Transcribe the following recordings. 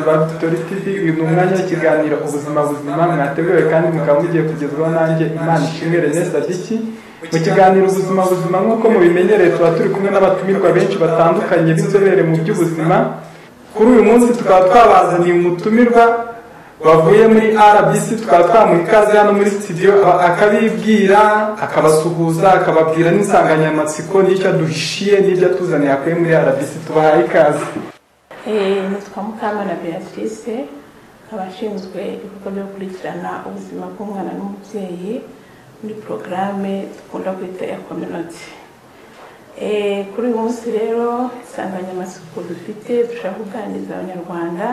Authority uyu ni umwanya w'ikiganiro ubuzima buzima mwateguwe kandi mukaba mugiye kugezwaho nanjye imana ishimwe René Sadiki mu kiganiro ubuzima buzima nk'uko mubimenyereye tuba turi kumwe n'abatumirwa benshi batandukanye b'inzobere mu by'ubuzima kuri uyu munsi tukaba twabazaniye umutumirwa wavuye muri rbc tukaba twamuha ikaze hano muri studio akabibwira akabasuhuza akababwira n'insanganyamatsiko n'icyo aduhishiye n'ibyo atuzaniye akuye muri rbc tubahaye ikaze nitwa mukamana beatrice akaba ashinzwe ibikorwa byo gukurikirana ubuzima bw'umwana n'umubyeyi muri porogaramu dukunda kwita ya kominoti kuri uyu munsi rero insanganyamatsiko dufite dushaka kuganiriza abanyarwanda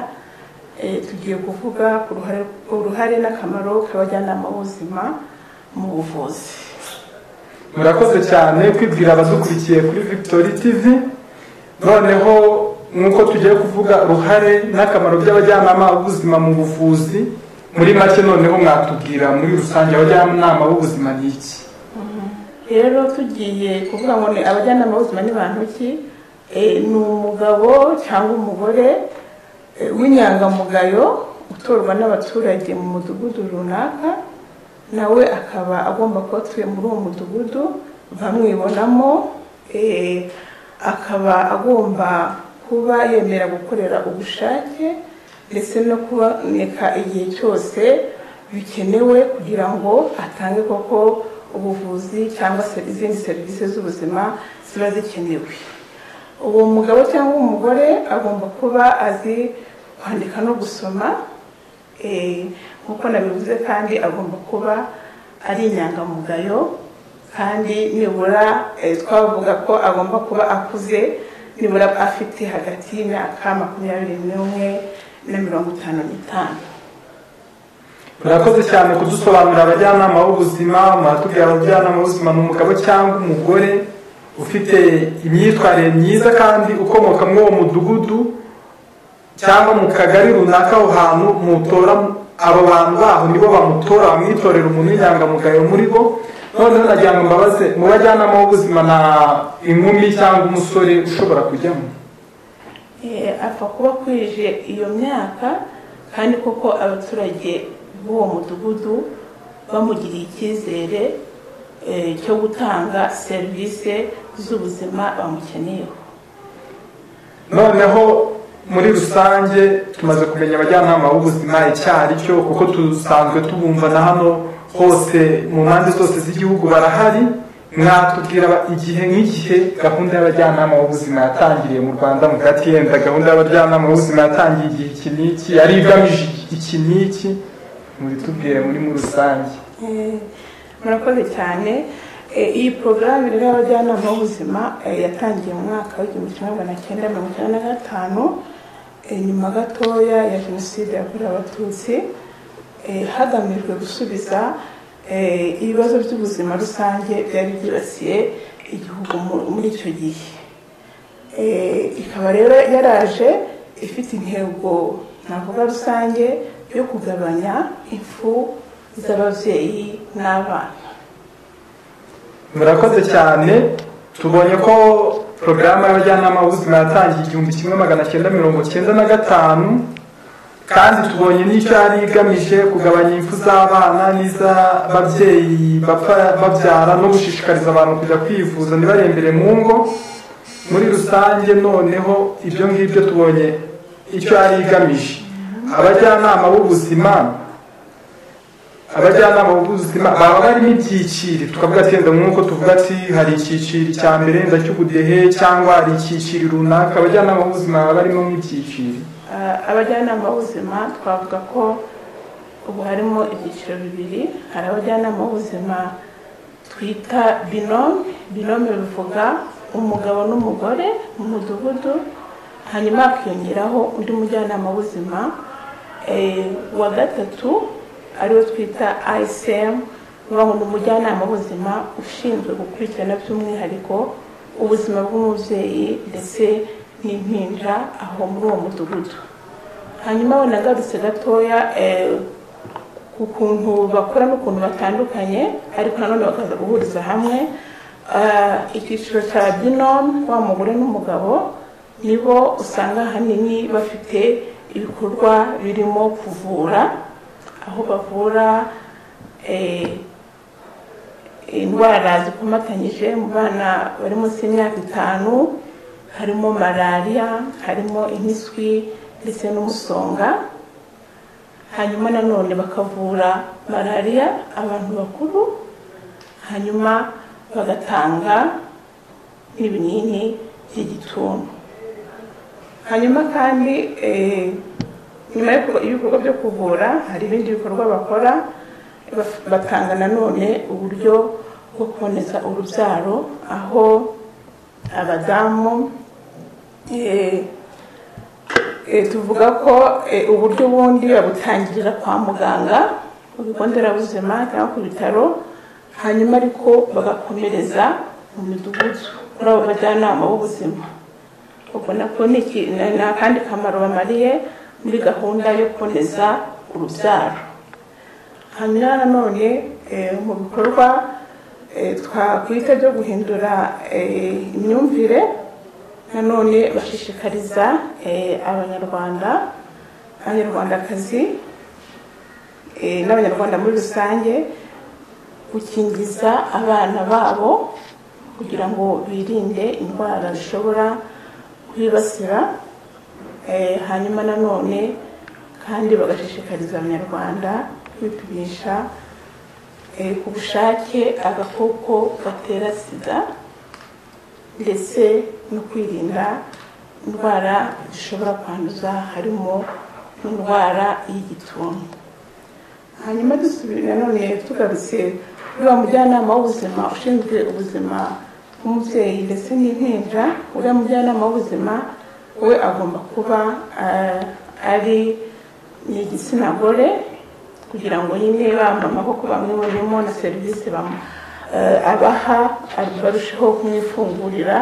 tugiye kuvuga ku ruhare n'akamaro k'abajyanama b'ubuzima mu buvuzi murakoze cyane kwibwira abadukurikiye kuri victory tv noneho nk'uko tugiye kuvuga uruhare n'akamaro by'abajyanama b'ubuzima mu buvuzi muri make noneho mwatubwira muri rusange abajyanama b'ubuzima ni iki rero tugiye kuvuga ngo ni abajyanama b'ubuzima ni bantu ki ni umugabo cyangwa umugore w'inyangamugayo utorwa n'abaturage mu mudugudu runaka nawe akaba agomba kuba atuye muri uwo mudugudu bamwibonamo akaba agomba kuba yemera gukorera ubushake ndetse no kuboneka igihe cyose bikenewe kugira ngo atange koko ubuvuzi cyangwa izindi serivisi z'ubuzima ziba zikenewe uwo mugabo cyangwa umugore agomba kuba azi kwandika no gusoma nk'uko nabivuze kandi agomba kuba ari inyangamugayo kandi nibura twavuga ko agomba kuba akuze nibura afite hagati y'imyaka makumyabiri n'umwe na mirongo itanu n'itanu murakoze cyane kudusobanurira abajyanama b'ubuzima muratubwira abajyanama b'ubuzima ni umugabo cyangwa umugore ufite imyitwarire myiza kandi ukomoka muri uwo mudugudu cyangwa mu kagari runaka aho hantu mutora abo bantu baho nibo bamutora bamwitorera umuntu w'inyangamugayo muri bo noneho nagira ngo mbabaze mu bajyanama b'ubuzima na inkumi cyangwa umusore ushobora kujyamo apfa kuba akwije iyo myaka kandi koko abaturage b'uwo mudugudu bamugiriye icyizere cyo gutanga serivisi z'ubuzima bamukeneyeho noneho muri rusange tumaze kumenya abajyanama b'ubuzima icyo ari cyo kuko dusanzwe tubumva na hano hose mu mpande zose z'igihugu barahari mwatubwira igihe nk'igihe gahunda y'abajyanama b'ubuzima yatangiriye mu rwanda mu gatiyenda gahunda y'abajyanama b'ubuzima yatangiye igihe iki n'iki yari igamije iki n'iki mubitubwire muri muri rusange murakoze cyane iyi porogaramu rero y'abajyanama b'ubuzima yatangiye mu mwaka w'igihumbi kimwe magana cyenda mirongo icyenda na gatanu nyuma gatoya ya jenoside yakorewe abatutsi hagamijwe gusubiza ibibazo by'ubuzima rusange byari byibasiye igihugu muri icyo gihe ikaba rero yaraje ifite intego navuga rusange yo kugabanya impfu z'ababyeyi n'abana murakoze cyane tubonye ko porogaramu y'abajyanama b'ubuzima yatangiye igihumbi kimwe magana cyenda mirongo cyenda na gatanu kandi tubonye n'icyo yari igamije kugabanya impfu z'abana n'iz'ababyeyi babyara no gushishikariza abantu kujya kwivuza ntibarembere mu ngo muri rusange noneho ibyo ngibyo tubonye icyo yari igamije abajyanama b'ubuzima abajyanama b'ubuzima baba barimo ibyiciri tukavuga ati wenda nk'uko tuvuga ati hari icyiciri cya mbere wenda cy'ubudehe cyangwa hari icyiciri runaka abajyanama b'ubuzima baba barimo nk'ibyiciri abajyanama b'ubuzima twavuga ko ubu harimo ibyiciro bibiri hari abajyanama b'ubuzima twita binome binome bivuga umugabo n'umugore mu mudugudu hanyuma hakiyongeraho undi mujyanama w'ubuzima wa gatatu ariwo twita ism uvuga ngo ni umujyanama w'ubuzima ushinzwe gukurikirana by'umwihariko ubuzima bw'umubyeyi ndetse n'impinja aho muri uwo mudugudu hanyuma wanagarutse gatoya ku kuntu bakora n'ukuntu batandukanye ariko nanone bakaza guhuriza hamwe icyiciro cya binome wa mugore n'umugabo nibo usanga ahanini bafite ibikorwa birimo kuvura aho bavura eh, indwara zikomatanyije mu bana bari munsi y'imyaka itanu harimo malariya harimo impiswi ndetse n'umusonga hanyuma nanone bakavura malariya abantu bakuru hanyuma bagatanga n'ibinini by'igituntu hanyuma kandi eh, nyuma y'ibikor- y'ibikorwa byo kuvura hari ibindi bikorwa bakora baf- batanga nanone uburyo bwo kuboneza urubyaro aho abadamu eh, eh, tuvuga ko eh, uburyo bundi babutangirira kwa muganga ku bigo nderabuzima cyangwa ku bitaro hanyuma ariko bagakomereza mu midugudu kuri abo bajyanama b'ubuzima ubona ko ni iki- ni ni akandi kamaro bamariye muri gahunda yo kuboneza urubyaro hanyuma nanone eh, mu bikorwa eh, twakwita byo guhindura eh, imyumvire nanone bashishikariza eh, abanyarwanda abanyarwandakazi eh, n'abanyarwanda muri rusange gukingiza abana babo kugira ngo birinde indwara zishobora kubibasira Eh, hanyuma nanone kandi bagashishikariza abanyarwanda kwipimisha eh, ku bushake agakoko gatera sida ndetse no kwirinda indwara zishobora kwanduza harimo n'indwara y'igituntu hanyuma dusubire nanone tugarutse kuri wa mujyanama w'ubuzima ushinzwe ubuzima bw'umubyeyi ndetse n'impinja uriya mujyanama w'ubuzima we agomba kuba eh, ari ni igitsina gore kugira ngo nyine bamba amaboko bamwibonemo na serivisi bamu- eh, abaha ar- barusheho kumwifungurira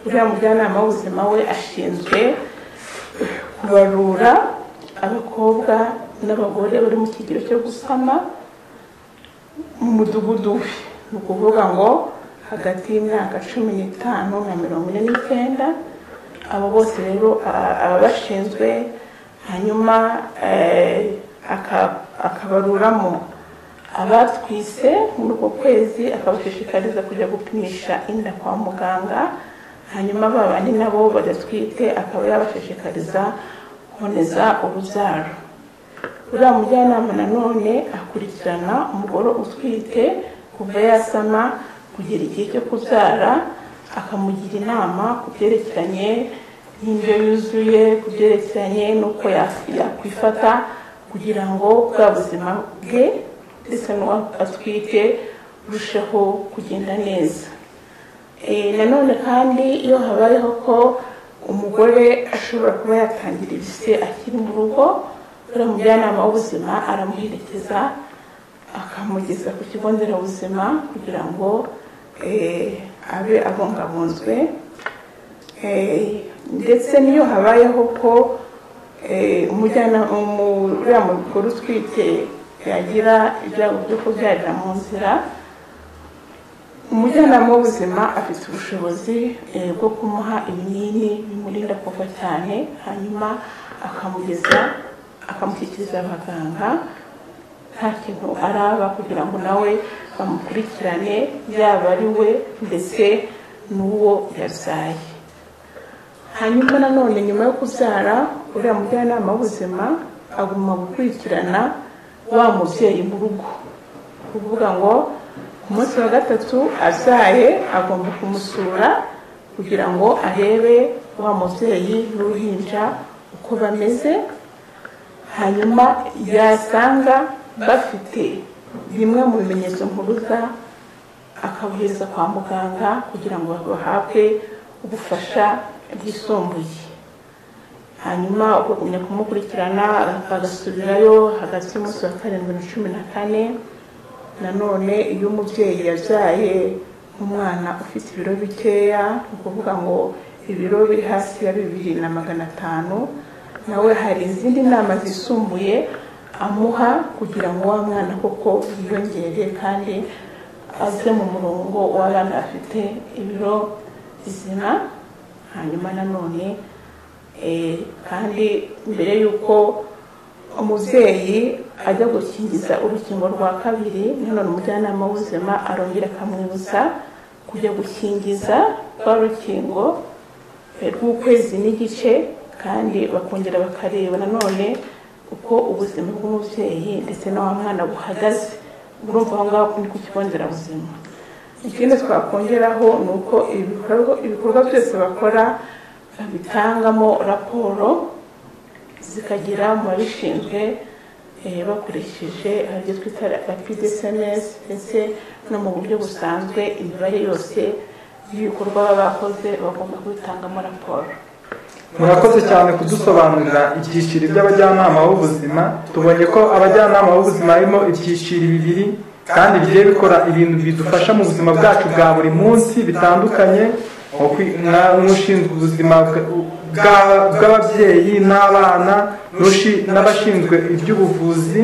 uriya mujyanama w'ubuzima we ashinzwe kubarura abakobwa n'abagore bari mu kigero cyo gusama mu mudugudu we ni ukuvuga ngo hagati y'imyaka cumi n'itanu na mirongo ine n'icyenda abo bose rero a- ababashinzwe hanyuma eh, aka- akabaruramo abatwise muri uko kwezi akabashishikariza kujya gupimisha inda kwa muganga hanyuma ba bandi nabo badatwite akaba yabashishikariza kuboneza urubyaro uriya mujyanama nanone akurikirana umugore utwite kuva yasama kugera igihe cyo kubyara akamugira inama ku byerekeranye n'indyo yuzuye ku byerekeranye n'uko ya- yakwifata kugira ngo bwa buzima bwe ndetse n'uwo atwite burusheho kugenda neza Eh, nanone kandi iyo habayeho ko umugore ashobora kuba yatangira ibise akiri mu rugo uriya mujyanama w'ubuzima aramuherekeza akamugeza ku kigo nderabuzima kugira ngo eh, abe abungabunzwe Eh, ndetse n'iyo habayeho ko eh, umujyanama umu- uriya mugore utwite yagira ibyago byo kubyarira mu nzira umujyanama w'ubuzima afite ubushobozi eh, bwo kumuha ibinini bimurinda kuva cyane hanyuma akamugeza akamushyikiriza abaganga nta kintu araba kugira ngo nawe bamukurikirane yaba ari we ndetse n'uwo yabyaye hanyuma nanone nyuma yo kubyara uriya mujyanama w'ubuzima agomba gukurikirana wa mubyeyi mu rugo kuvuga ngo ku munsi wa gatatu abyaye agomba kumusura kugira ngo arebe wa mubyeyi n'uruhinja uko bameze hanyuma yasanga bafite bimwe mu bimenyetso mpuruza akabohereza kwa muganga kugira ngo bahabwe ubufasha bwisumbuye hanyuma ukagumya kumukurikirana agasubirayo hagati y'umunsi wa karindwi na cumi na kane nanone iyo umubyeyi yabyaye umwana ufite ibiro bikeya ni ukuvuga ngo ibiro biri hasi ya bibiri na magana atanu nawe hari izindi nama zisumbuye amuha kugira ngo wa mwana koko yiyongere kandi aze mu murongo w'abana bafite ibiro bizima hanyuma nanone Eh, kandi mbere y'uko umubyeyi ajya gukingiza urukingo rwa kabiri nanone umujyanama w'ubuzima arongera akamwibutsa kujya gukingiza rwa rukingo eh, rw'ukwezi n'igice kandi bakongera bakareba nanone uko ubuzima bw'umubyeyi ndetse na wa mwana buhagaze urumva aho ngaho ni ku kigo nderabuzima ikindi twakongeraho ni uko ibikorwa- ibikorwa byose bakora babitangamo raporo zikagera mu babishinzwe eh, bakoresheje hari ibyo twita rapide sms ndetse no mu buryo busanzwe imibare yose y'ibikorwa baba bakoze bagomba kubitangamo raporo murakoze cyane kudusobanurira ibyiciro by'abajyanama b'ubuzima tubonye ko abajyanama b'ubuzima harimo ibyiciro bibiri kandi bigiye bikora ibintu bidufasha mu buzima bwacu bwa buri munsi bitandukanye nko kwi- nka- nk'ushinzwe ubuzima bwa- bwa- bw'ababyeyi n'abana n'ushi- n'abashinzwe iby'ubuvuzi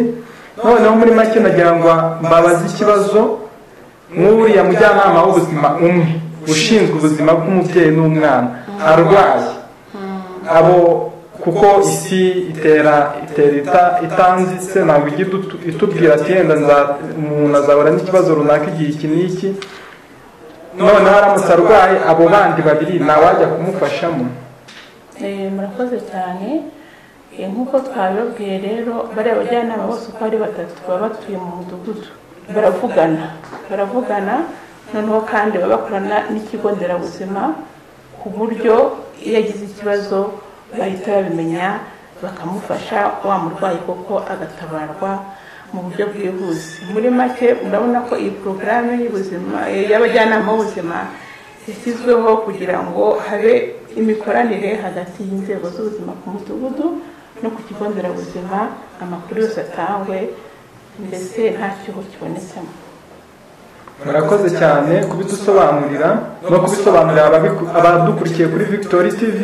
noneho muri make nagira ngo mbabaze ikibazo nk'uriya mujyanama w'ubuzima umwe ushinzwe ubuzima bw'umubyeyi n'umwana arwaye abo kuko isi itera itera ita- itanzitse ntabwo ijya idutu- itubwira ati yenda nza- umuntu azahura n'ikibazo runaka igihe iki n'iki noneho aramutse arwaye abo bandi babiri ntawajya kumufashamo Eh, murakoze cyane Eh, nk'uko twabibabwiye rero bariya bajyanama bose uko ari batatu baba batuye mu mudugudu baravugana baravugana noneho kandi baba bakorana n'ikigo nderabuzima ku buryo iyo agize ikibazo bahita babimenya bakamufasha wa murwayi koko agatabarwa mu buryo bwihuse muri make murabona ko iyi porogaramu y'ubuzima eh, y'abajyanama b'ubuzima yashyizweho kugira ngo habe imikoranire hagati y'inzego z'ubuzima ku mudugudu no ku kigo nderabuzima amakuru yose atangwe mbese nta cyuho kibonetsemo murakoze cyane kubidusobanurira no kubisobanurira ababiku- abadukurikiye kuri victory tv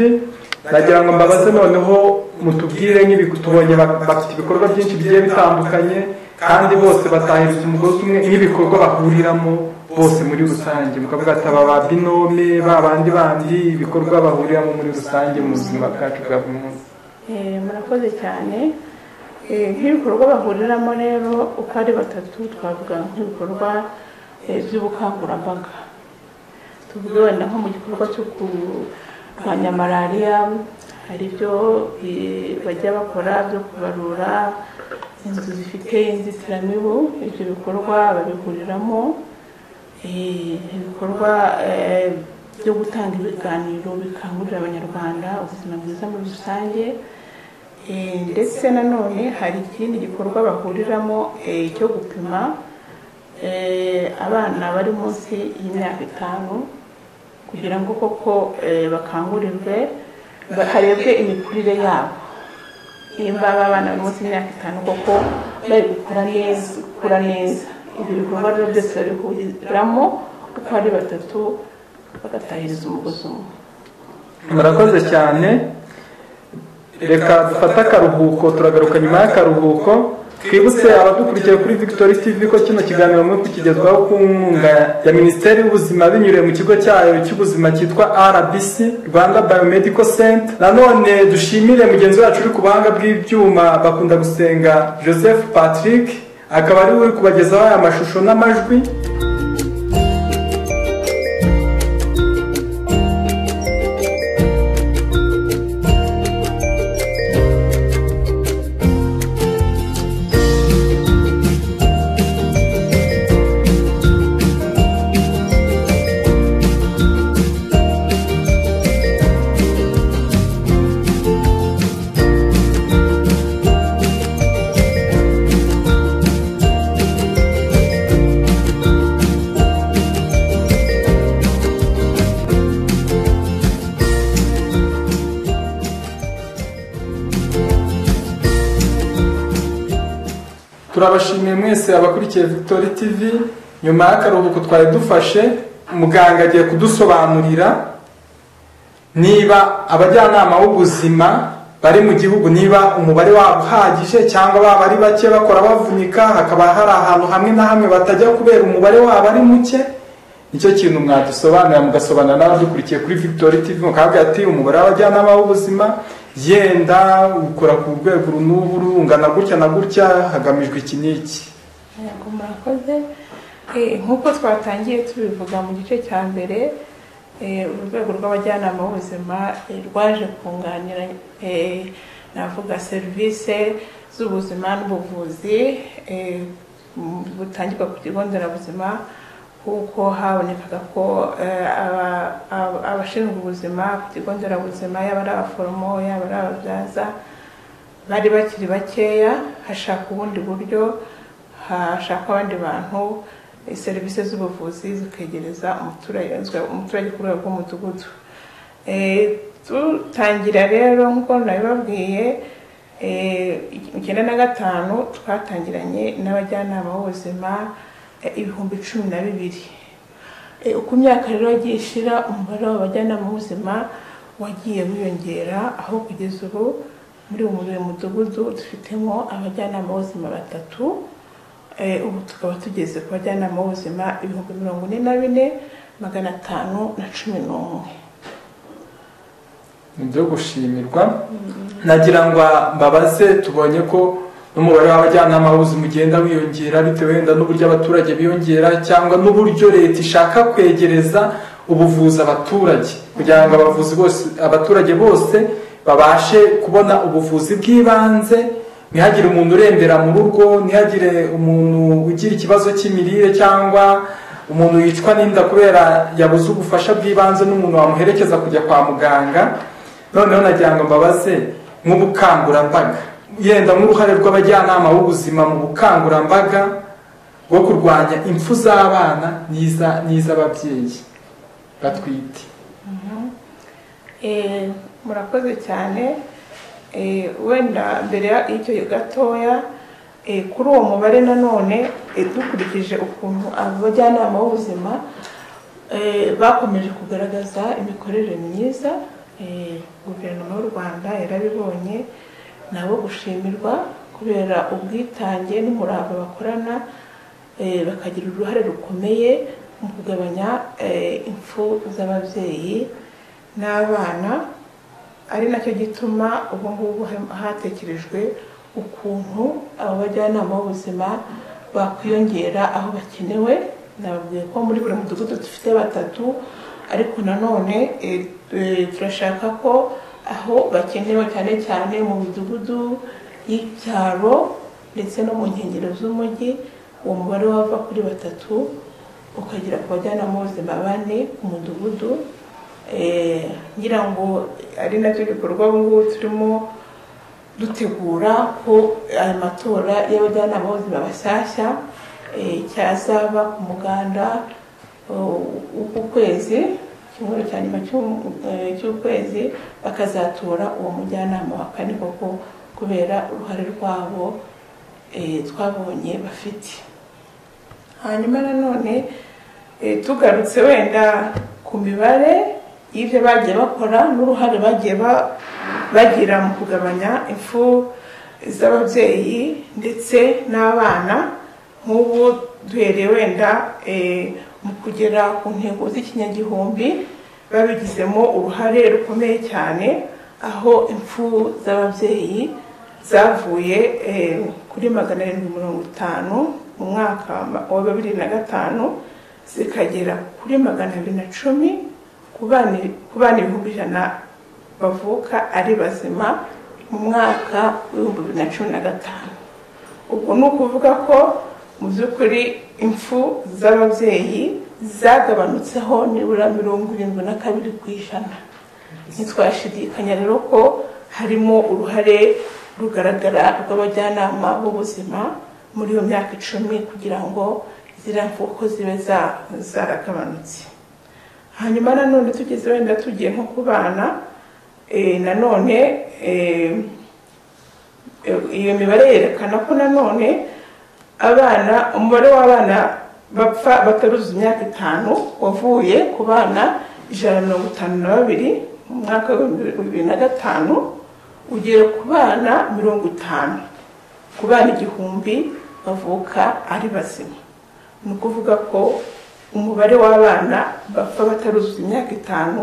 nagira ngo mbabaze noneho mutubwire nk'ibi tubonye ba- bafite ibikorwa byinshi bigiye bitandukanye kandi bose batahiriza umugozi umwe nk'ibikorwa bahuriramo bose muri rusange mukavuga ati aba ba binome ba bandi bandi ibikorwa bahuriramo muri rusange mu buzima bwacu bwa buri munsi Eh, murakoze cyane Eh, nk'ibikorwa bahuriramo rero uko ari batatu twavuga nk'ibikorwa eh, by'ubukangurambaga tuvuge wenda nko mu gikorwa cyo kurwanya malariya hari ibyo eh, bajya bakora byo kubarura inzu zifite inzitiramibu ibyo bikorwa babihuriramo Eh, ibikorwa eh, byo gutanga ibiganiro bikangurira abanyarwanda ubuzima bwiza muri rusange Eh, ndetse nanone hari ikindi gikorwa bahuriramo eh, cyo gupima eh, abana bari munsi y'imyaka itanu kugira ngo koko eh, bakangurirwe ba- harebwe imikurire yabo nimba aba bana bari munsi y'imyaka itanu koko bari gukura neza gukura neza ibyo bikorwa rero byose babihuriramo uko ari batatu bagatahiriza umugozi umwe murakoze cyane reka dufate akaruhuko turagaruka nyuma y'akaruhuko twibutse abadukurikiye kuri victory tv ko kino kiganiro muri kukigezwaho ku nkunga ya minisiteri y'ubuzima binyuriye mu kigo cyayo cy'ubuzima cyitwa rbc rwanda biomedical center nanone dushimire mugenzi wacu uri ku buhanga bw'ibyuma bakunda gusenga joseph patrick akaba ari we uri kubagezaho aya mashusho n'amajwi turabashimiye mwese abakurikiye victory tv nyuma y'akaruhuko twari dufashe muganga agiye kudusobanurira niba abajyanama b'ubuzima bari mu gihugu niba umubare wabo uhagije cyangwa baba ari bake bakora bavunika hakaba hari ahantu hamwe na hamwe batajya kubera umubare wabo ari muke nicyo kintu mwadusobanurira mugasobanura n'abadukurikiye kuri victory tv mukavuga ati umubare w'abajyanama b'ubuzima yenda ukora ku rwego uru n'uru ungana gutya na gutya hagamijwe iki n'iki yego murakoze Eh, nk'uko twatangiye tubivuga mu gice cya mbere eh, urwego rw'abajyanama b'ubuzima eh, rwaje kunganira eh, navuga serivisi z'ubuzima n'ubuvuzi eh, m- butangirwa ku kigo nderabuzima kuko habonekaga ko eh, aba- aba- abashinzwe ubuzima ku kigo nderabuzima yaba ari abaforomo yaba ari ababyaza bari bakiri bakeya hashaka ubundi buryo hashakwa abandi bantu eh, serivisi z'ubuvuzi zikegereza umuturage umuturage ku rwego rw'umudugudu Eh, dutangira rero nk'uko nabibabwiye eh, icyenda na gatanu twatangiranye n'abajyanama b'ubuzima eh, ibihumbi cumi na bibiri Eh, uko imyaka rero yagiye ishira umubare w'abajyanama b'ubuzima wagiye wiyongera aho kugeza ubu muri buri mudugudu dufitemo abajyanama b'ubuzima batatu Eh, ubu tukaba tugeze ku bajyanama b'ubuzima ibihumbi mirongo ine na bine magana atanu na cumi n'umwe ni ibyo gushimirwa nagira ngo mbabaze tubonye ko n'umubare w'abajyanama b'ubuzima ugenda wiyongera bitewe wenda n'uburyo abaturage biyongera cyangwa n'uburyo leta ishaka kwegereza ubuvuzi abaturage kugira ngo abavuzi bose abaturage bose babashe kubona ubuvuzi bw'ibanze ntihagire umuntu urembera mu rugo ntihagire umuntu ugira ikibazo cy'imirire cyangwa umuntu yicwa n'inda kubera yabuze ubufasha bw'ibanze n'umuntu wamuherekeza kujya kwa muganga noneho nagira ngo mbabaze nk'ubukangurambaga yenda nk'uruhare rw'abajyanama b'ubuzima mu bukangurambaga bwo kurwanya impfu z'abana n'iza- n'iz'ababyeyi batwite Eh, murakoze cyane Eh, wenda mbere y'icyo gatoya eh, kuri uwo mubare nanone eh, dukurikije ukuntu abajyanama b'ubuzima eh, bakomeje kugaragaza imikorere myiza eh, guverinoma y'u rwanda yarabibonye nabo gushimirwa kubera ubwitange n'umurava bakorana eh, bakagira uruhare rukomeye mu kugabanya eh, impfu z'ababyeyi n'abana ari nacyo gituma ubu ngubu hem- hatekerejwe ukuntu aba bajyanama b'ubuzima bakwiyongera aho bakenewe nababwiye ko muri buri mudugudu dufite batatu ariko nanone eh, eh, turashaka ko aho bakenewe cyane cyane mu midugudu y'icyaro ndetse no mu nkengero z'umujyi uwo mubare wava kuri batatu ukagera ku bajyanama b'ubuzima bane ku mudugudu Eh, ngira ngo ari nacyo gikorwa ubu ngubu turimo dutegura ko aya matora y'abajyanama b'ubuzima bashyashya eh, cyazaba ku muganda eh, uku kwezi icyumweru cya nyuma cy'u- eh, cy'ukwezi bakazatora uwo mujyanama wa kane koko kubera uruhare rwabo eh, twabonye bafite hanyuma nanone eh, tugarutse wenda ku mibare y'ibyo bagiye bakora n'uruhare bagiye ba- bagira mu kugabanya impfu z'ababyeyi ndetse n'abana nk'ubu duhereye wenda eh, mu kugera ku ntego z'ikinyagihumbi babigizemo uruhare rukomeye cyane aho impfu z'ababyeyi zavuye eh, kuri magana arindwi mirongo itanu mu mwaka wa bibiri na gatanu zikagera kuri magana abiri na cumi ku bana- ku bana ibihumbi ijana bavuka ari bazima mu mwaka w'ibihumbi bibiri na cumi na gatanu ubwo ni ukuvuga ko mu by'ukuri impfu z'ababyeyi zagabanutseho nibura mirongo irindwi na kabiri ku ijana ntitwashidikanya rero ko harimo uruhare rugaragara rw'abajyanama b'ubuzima muri iyo myaka icumi kugira ngo ziriya mfu uko zibe za- zaragabanutse hanyuma nanone tugeze wenda tugiye nko ku bana eh, nanone eh, iyo mibare yerekana ko nanone abana umubare w'abana bapfa bataruzuza imyaka itanu wavuye ku bana ijana na mirongo itanu na babiri mu mwaka w'ibihumbi bibiri na gatanu ugera ku bana mirongo itanu ku bana igihumbi bavuka ari bazima ni ukuvuga ko umubare w'abana bapfa bataruzuza imyaka itanu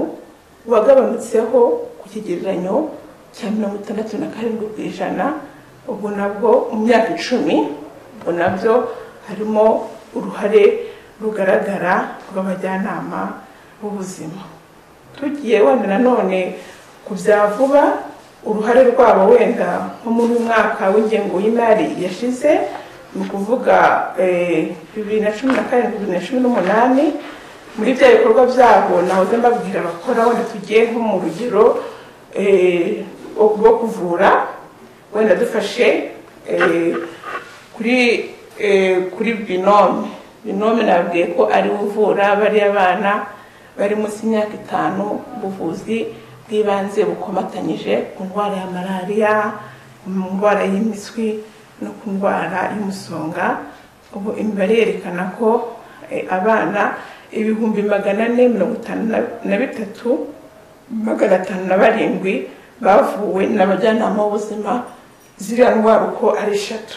wagabanutseho ku kigereranyo cya mirongo itandatu na karindwi ku ijana ubwo nabwo mu myaka icumi ubwo nabyo harimo uruhare rugaragara rw'abajyanama b'ubuzima tugiye wenda nanone ku bya vuba uruhare rwabo wenda nko muri uyu mwaka w'ingengo y'imari yashize ni ukuvuga bibiri na cumi na karindwi bibiri na cumi n'umunani muri bya bikorwa byabo nahoze mbabwira abakora wenda tugiye nko mu rugero rwo kuvura wenda dufashe kuri kuri binome binome nababwiye ko ari uvura bariya bana bari munsi y'imyaka itanu ubuvuzi bw'ibanze bukomatanyije ku ndwara ya malariya ku ndwara y'impiswi no ku ndwara y'umusonga ubu imibare yerekana ko abana ibihumbi magana ane mirongo itanu na bitatu magana atanu na barindwi bavuwe n'abajyanama b'ubuzima ziriya ndwara uko ari eshatu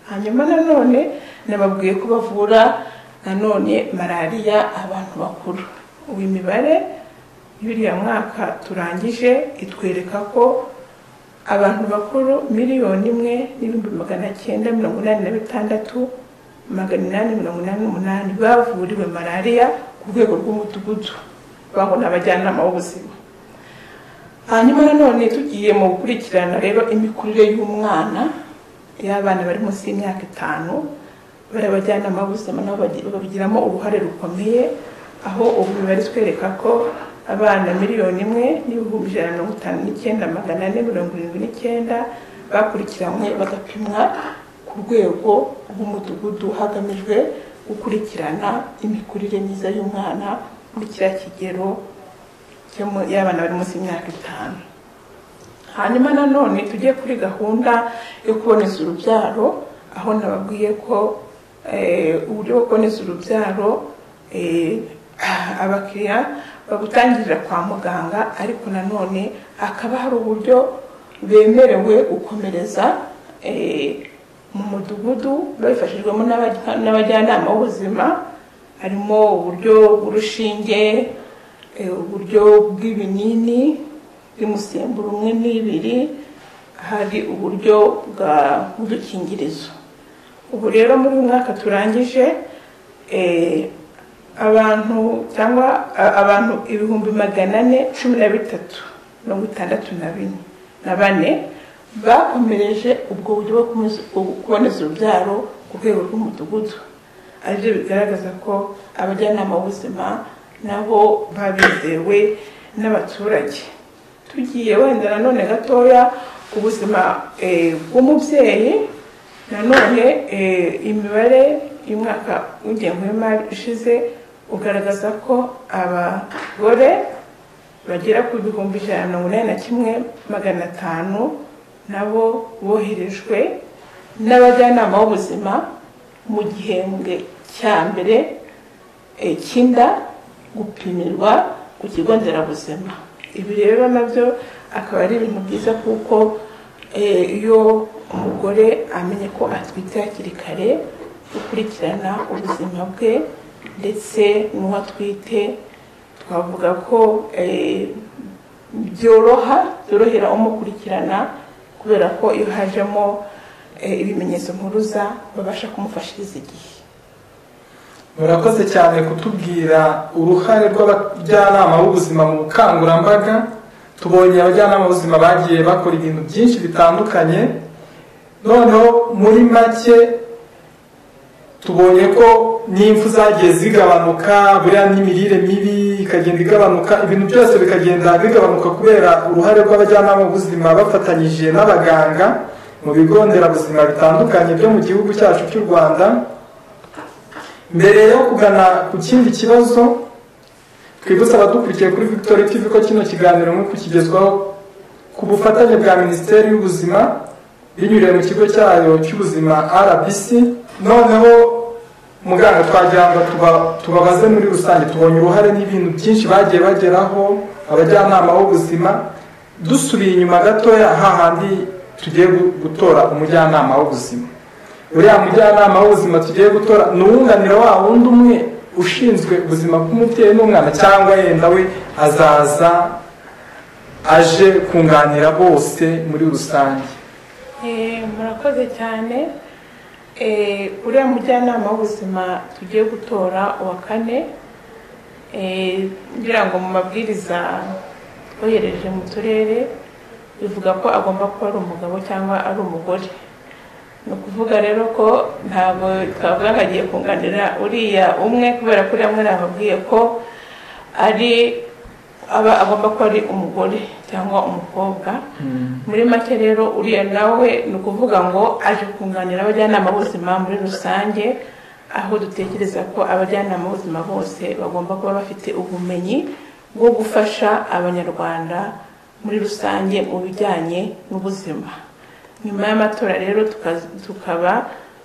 hanyuma nanone nababwiye ko bavura nanone malariya abantu bakuru ubu imibare y'uriya mwaka turangije itwereka ko abantu bakuru miliyoni imwe n'ibihumbi magana cyenda mirongo inani na bitandatu magana inani mirongo inani n'umunani bavuriwe malariya ku rwego rw'umudugudu bangwa n'abajyanama b'ubuzima hanyuma nanone tugiye mu gukurikirana rero imikurire y'umwana y'abana bari munsi y'imyaka itanu bari abajyanama b'ubuzima nabo babigiramo uruhare rukomeye aho ubu bari twereka ko abana miliyoni imwe n'ibihumbi ijana na mirongo itanu n'icyenda magana ane mirongo irindwi n'icyenda bakurikiranywe bagapimwa ku rwego rw'umudugudu hagamijwe gukurikirana imikurire myiza y'umwana muri kiriya kigero y'abana bari munsi y'imyaka itanu hanyuma nanone tujye kuri gahunda yo kuboneza urubyaro aho nababwiye ko uburyo bwo kuboneza urubyaro abakiriya babutangirira kwa muganga ariko nanone hakaba hari uburyo bemerewe gukomereza mu mudugudu babifashijwemo n'abajyanama b'ubuzima harimo uburyo bw'urushinge uburyo bw'ibinini by'umusemburo umwe n'ibiri hari uburyo bw'udukingirizo ubu rero muri uyu mwaka turangije abantu cyangwa abantu ibihumbi magana ane cumi na bitatu mirongo itandatu na bine na bane bakomereje ubwo buryo bwo kuboneza urubyaro ku rwego rw'umudugudu aribyo bigaragaza ko abajyanama b'ubuzima nabo babizewe n'abaturage tugiye wenda nanone gatoya ku buzima bw'umubyeyi nanone imibare y'umwaka w'ingengo y'imari ishize ugaragaza ko abagore bagera ku bihumbi ijana na mirongo inani na kimwe magana atanu nabo boherejwe n'abajyanama b'ubuzima mu gihembwe cya mbere cy'inda gupimirwa ku kigo nderabuzima ibi rero nabyo akaba ari ibintu byiza kuko iyo umugore amenye ko atwite hakiri kare gukurikirana ubuzima bwe ndetse n'uwo atwite twavuga ko byoroha byorohera umukurikirana kubera ko iyo hajemo ibimenyetso mpuruza babasha kumufashiriza igihe murakoze cyane kutubwira uruhare rw'abajyanama b'ubuzima mu bukangurambaga tubonye abajyanama b'ubuzima bagiye bakora ibintu byinshi bitandukanye noneho muri make tubonye ko n'impfu zagiye zigabanuka buriya n'imirire mibi ikagenda igabanuka ibintu byose bikagenda bigabanuka kubera uruhare rw'abajyanama b'ubuzima bafatanyije n'abaganga mu bigo nderabuzima bitandukanye byo mu gihugu cyacu cy'u rwanda mbere yo kugana ku kindi kibazo twibutse abadukurikiye kuri victory tv ko kino kiganiro nk'uko kigezwaho ku bufatanye bwa minisiteri y'ubuzima binyuriye mu kigo cyayo cy'ubuzima rbc noneho muganga twagira ngo tubabaze muri rusange tubonye uruhare n'ibintu byinshi bagiye bageraho abajyanama b'ubuzima dusubiye inyuma gatoya hahandi tugiye gutora umujyanama w'ubuzima uriya mujyanama w'ubuzima tugiye gutora ni uwunganira wa wundi umwe ushinzwe ubuzima bw'umubyeyi n'umwana cyangwa yenda we azaza aje kunganira bose muri rusange Eh, murakoze cyane Eh, uriya mujyanama w'ubuzima tugiye gutora uwa kane Eh, ngira ngo mu mabwiriza twohereje mu turere bivuga ko agomba kuba ari umugabo cyangwa ari umugore ni ukuvuga rero ko ntabwo twavuga ngo agiye kunganira uriya umwe kubera ko uriya umwe nababwiye ko ari aba agomba kuba ari umugore cyangwa umukobwa muri make rero uriya nawe ni ukuvuga ngo aje kunganira abajyanama b'ubuzima muri rusange aho dutekereza ko abajyanama b'ubuzima bose bagomba kuba bafite ubumenyi bwo gufasha abanyarwanda muri rusange mu bijyanye n'ubuzima nyuma y'amatora rero tuka- tukaba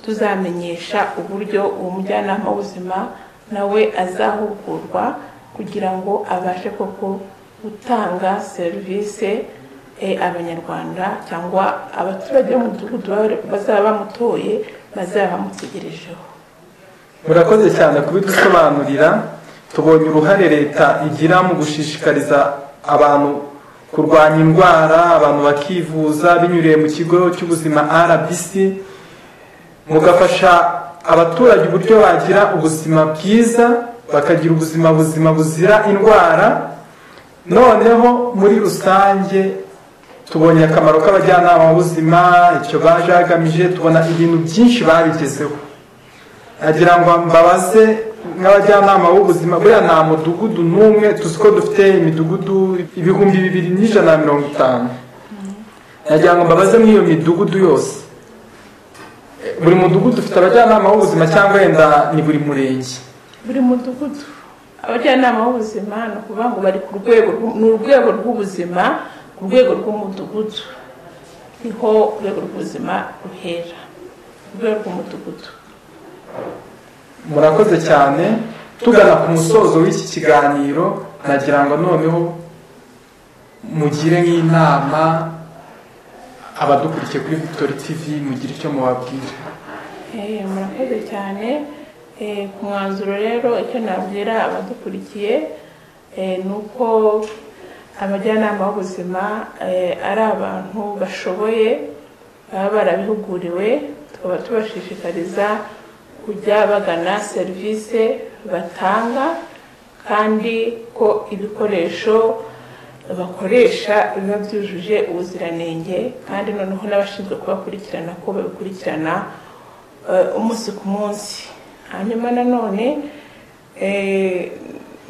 tuzamenyesha uburyo uwo mujyanama w'ubuzima nawe azahugurwa kugira ngo abashe koko gutanga serivisi eh, abanyarwanda cyangwa abaturage b'umudugudu baba- bazaba bamutoye bazaba bamutegerejeho murakoze cyane kubidusobanurira tubonye uruhare leta igira mu gushishikariza abantu kurwanya indwara abantu bakivuza binyuriye mu kigo cy'ubuzima rbc mugafasha abaturage uburyo bagira ubuzima bwiza bakagira ubuzima buzima buzira indwara noneho muri rusange tubonye akamaro k'abajyanama b'ubuzima icyo baje bagamije tubona ibintu byinshi babigezeho nagira ngo mbabaze nk'abajyanama b'ubuzima buriya nta mudugudu n'umwe tuzi ko dufite imidugudu ibihumbi bibiri n'ijana na mirongo itanu nagira ngo mbabaze nk'iyo midugudu yose Eh, buri mudugudu ufite abajyanama b'ubuzima cyangwa wenda ni buri murenge buri mudugudu abajyanama b'ubuzima ni ukuvuga ngo bari ku rwego rw'u- ni urwego rw'ubuzima ku rwego rw'umudugudu niho urwego rw'ubuzima ruhera urwego rw'umudugudu murakoze cyane tugana ku musozo w'iki kiganiro nagira ngo noneho mugire nk'inama abadukurikiye kuri victory tv mugire icyo mubabwira Eh, murakoze cyane Eh, ku mwanzuro rero icyo nabwira abadukurikiye eh, ni uko abajyanama b'ubuzima eh, ari abantu bashoboye baba barabihuguriwe tukaba tubashishikariza kujya bagana serivisi batanga kandi ko ibikoresho bakoresha biba byujuje ubuziranenge kandi noneho n'abashinzwe kubakurikirana ko babikurikirana eh, umunsi ku munsi hanyuma nanone eh,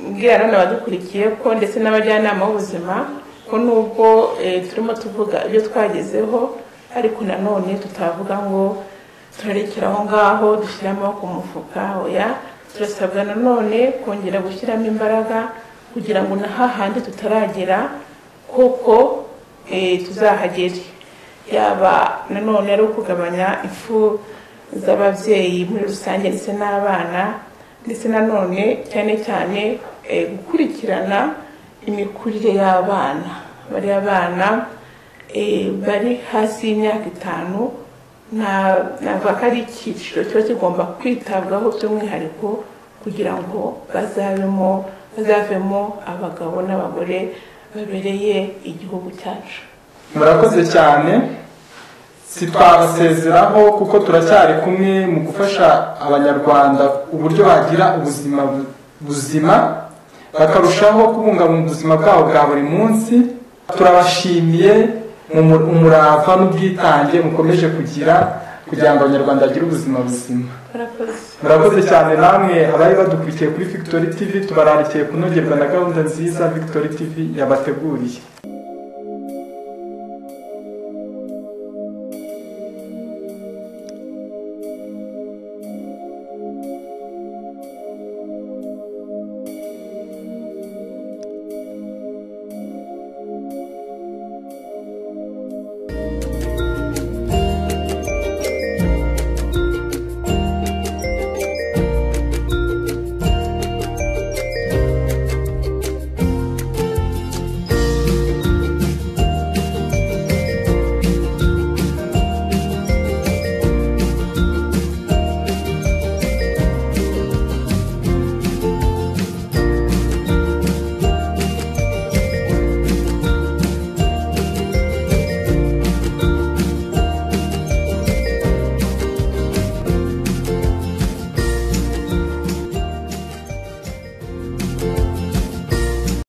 mbwira none abadukurikiye ko ndetse n'abajyanama b'ubuzima ko nubwo eh, turimo tuvuga ibyo twagezeho ariko nanone tutavuga ngo turarekera aho ngaho dushyira amaboko mu mufuka oya turasabwa nanone kongera gushyiramo imbaraga kugira ngo na hahandi tutaragera kuko eh, tuzahagere yaba nanone ari ukugabanya impfu z'ababyeyi muri rusange ndetse n'abana ndetse nanone cyane cyane eh, gukurikirana imikurire y'abana bariya bana eh, bari hasi y'imyaka itanu na- navuga ko ari icyiciro kiba kigomba kwitabwaho by'umwihariko kugira ngo bazabemo bazavemo abagabo n'abagore babereye igihugu cyacu murakoze cyane sitwabasezeraho kuko turacyari kumwe mu gufasha abanyarwanda uburyo bagira ubuzima bu- buzima bakarushaho kubungabunga ubuzima bwabo bwa buri munsi turabashimiye mu mu- umurava n'ubwitange mukomeje kugira kugira ngo abanyarwanda bagire ubuzima buzima barakoze murakoze cyane namwe abari badukurikiye kuri victory tv tubararikiye kunogerwa na gahunda nziza victory tv yabateguriye